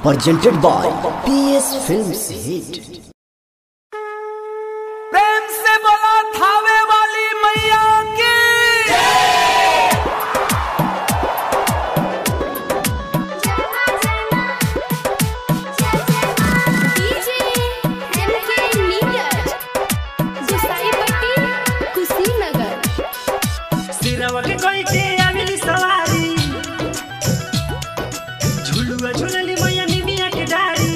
presented by PS Films Hit. प्रेम से बोला थावे वाली मैया की डीजे एमके नीरज गुसाईपट्टी कुशीनगर सिरवा के कोई के आमिली सवारी झुलुआ झुलली मैया निमिया के डारी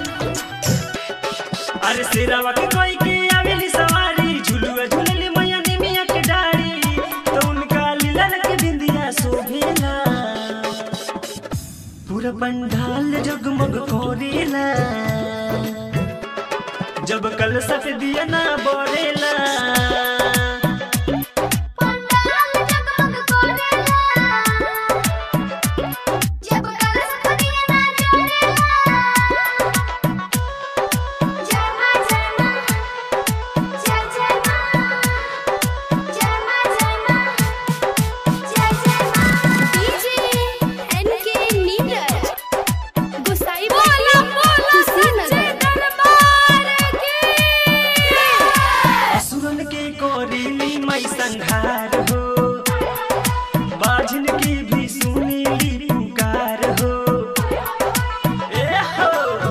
अरे सिरवा के कोई के आमिली सवारी झुलुआ झुलली मैया निमिया के डारी तो उनका लीला के बिंदिया शोभेला पूरा पंडाल जगमग कोरेला जब कल सफेदिया ना बोरेला पंडाल जगमग कोरेला जब कलश फदिया ना जोड़ेला जय मां जय मां जय जय मां जय मां जय मां जय जय मां डीजे एनके नीरज गुसाईपट्टी कुशीनगर दरबार की असुरन के कोरीली मई संहार हो बाझन की भी सुनीली पुकार हो ए हो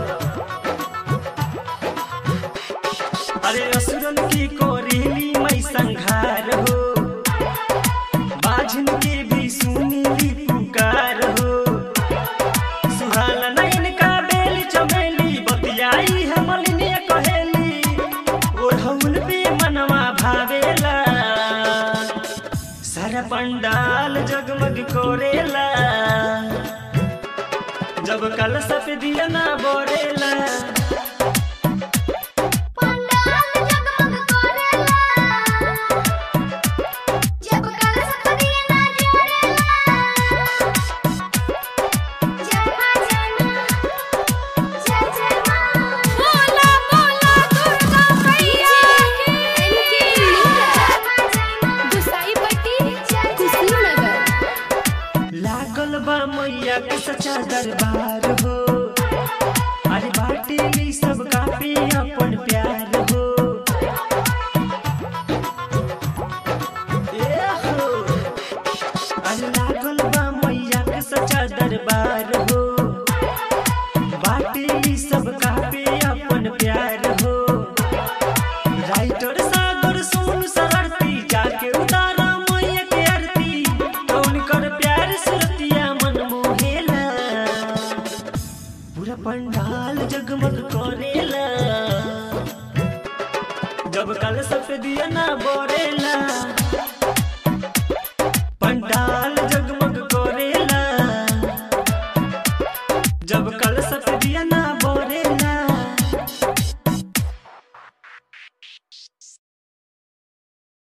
अरे असुरन की कोरीली मई संहार हो बाझन की भी सुनीली पुकार हो सुहाना नैन का बेली चमेली बतियाई है मलिनिया कहेली ओढ़ौल पे मनवा भावेला सारा पंडाल जगमग कोरेला जब कल सफेदिया ना बोरेला पंडाल जगमग कोरेला जब कलश फदिया ना जोड़ेला जय मां जय मां जय जय मां बोला बोला दुर्गा मैया की एनके नीरज गुसाईपट्टी कुशीनगर लागल बा मैया के सच्चा दरबार हो अरे बाटे ली सब काफी अपन प्यार हो ए हो अरे लागल बा मैया के सच्चा दरबार हो बाटे ली सब काफी अपन प्यार हो राइटर सागर सोन सरती जाके उतारा मैया के आरती तो उनकर प्यार सुरतिया मन मोहेला पूरा पंडाल जगमग करेला जब कल सफेदिया ना बोरेला पंडाल